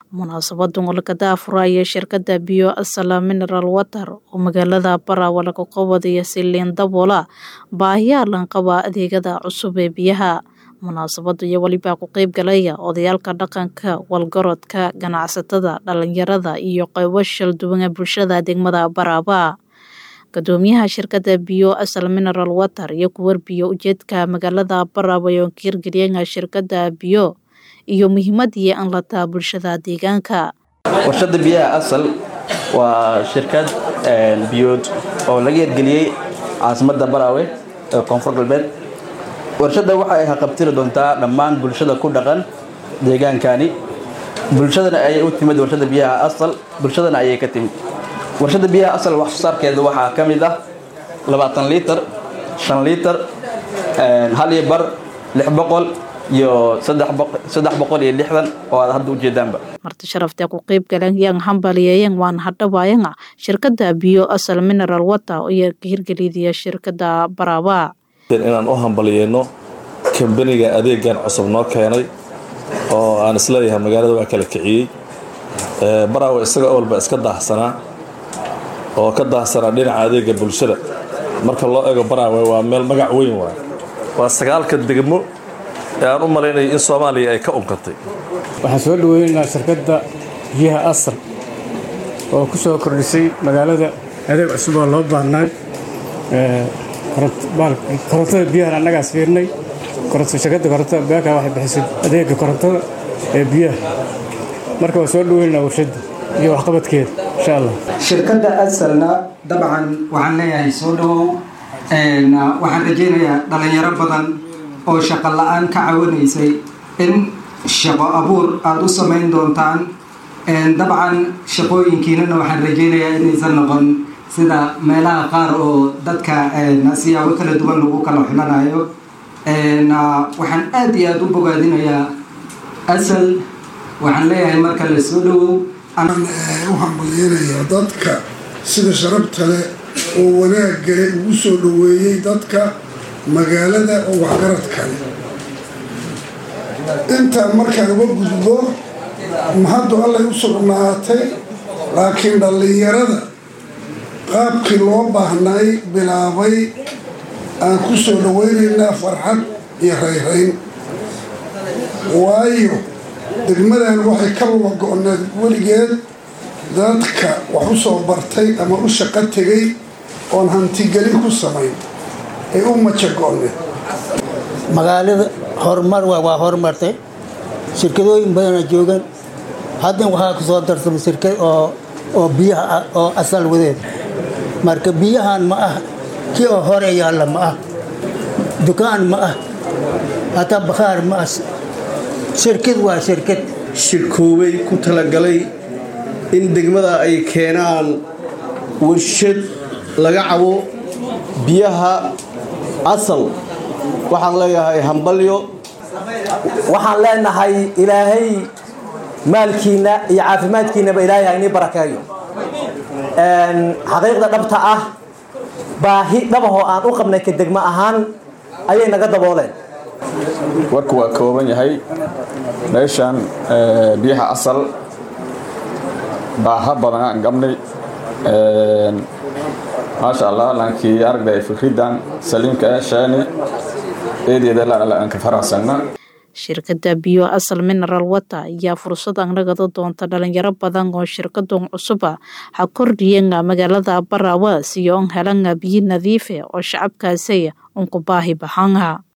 Munaasabaddan oo laga daahfuraya shirkadda biyo Asala Mineral Water oo magaalada Barawa laga qabanayo si liin daboola baahiyaha lanqaba adeegyada cusub ee biyaha munaasabadda iyo weliba ku qayb galaya odayaalka dhaqanka walgarodka ganacsatada dhalinyarada iyo qaybo shal duwan ee bulshada degmada Barawa gudoomiyaha shirkadda biyo Asal Mineral Water iyo ku warbiyo ujeedka magaalada Barawa oo hirgeliyay shirkadda biyo iyo muhiimadii aan la taa bulshada deegaanka warshada biyaha asal waa shirkad biyood oo laga hirgeliyey caasimada baraawe ee koonfur galbeed warshada waxa ay haqabtiri doontaa dhammaan bulshada ku dhaqan deegaankani bulshadana ayay u timid warshada biyaha asal bulshadana ayay ka timid warshada biyaha asal wax soo saarkeeda waxaa ka mid ah labaatan liitar shan liitar hal iyo bar lix boqol iyo saddex boqol iyo lixdan oo aad hadda ujeedaanba marti sharafta ku qayb galeen yang hambaliyeeyeen waan hadhawaayanga shirkadda biyo asal mineral water iyo ka hirgelidaya shirkadda Barawa inaan u hambaliyeyno kambaniga adeegan cusub noo keenay oo aan isleeyahay magaalada waa kala kiciyey Barawa isaga walba iska daahsanaa oo ka daahsanaa dhinaca adeega bulshada marka loo eego Barawa waa meel magac weyn waay waa sagaalka degmo ee aan u malaynaya in soomaaliya ay ka unkatay waxaan soo dhaweynaynaa shirkadda biyaha asal oo ku soo kordhisay magaalada adeeg cusub oo loo baahnay korontada biyahan annagaas fiirnay shirkadda korontada beeka waxay bixisay adeega korontada ee biyaha marka waan soo dhaweynaynaa warshadda iyo waxqabadkeeda insha allah shirkadda asalna dabcan waxaan leeyahay soo dhawow waxaan rajaynayaa dhalinyaro badan oo shaqo la-aan ka cawanaysay in shaqo abuur aada u samayn doontaan dabcan shaqooyinkiinana waxaan rajaynayaa inaysan noqon sida meelaha qaar oo dadka siyaabo kala duwan lagu kala xulanayo waxaan aada iyo aada u bogaadinayaa asal waxaan leeyahay marka la soo dhawow u hambalyeynaya dadka sida sharabta leh oo wanaagale ugu soo dhaweeyey dadka magaalada oo waxgarad kale intaa markaan uga gudbo mahaddu allay u sugnaatay laakiin dhallinyarada qaabkii loo baahnay bilaabay aan ku soo dhaweynaynaa farxad iyo rayrayn waayo degmadan waxay ka luga go-need weligeed dadka wax u soo bartay ama u shaqo tegay oon hantigelin ku samayn ay u majagooneen magaalada horumar waa horumartay shirkadooyin badana joogan haddan waxaa ku soo darsamay shirkad oo oo biyaha ah oo asal wadeed marka biyahan ma ah kii oo hore yaalla ma ah dukaan ma ah hataa bakhaar ma ah shirkad waa shirkad shirkoobay ku talagalay in degmada ay keenaan warshad laga cabo biyaha asal waxaan leeyahay hambalyo waxaan leenahay ilaahay maalkiina iyo caafimaadkiinaba ilaahay ha inii barakeeyo xaqiiqda dhabta ah baahi dhabahoo aan u qabnay ka degmo ahaan ayay naga dabooleen warku waa kooban yahay meeshaan biyaha asal baaha badan aan gabnay maasha allah laankii aragda ay fikridan saliimka ah sheeni eedeeda aan ka faraxsanna shirkadda biyo asal mineral water ayaa fursad anagada doonta dhalinyaro badan oo shirkadan cusuba ha kordhiyenga magaalada Barawa si oo helanga biyo nadiif ah oo shacabkaasi un ku baahi baxanga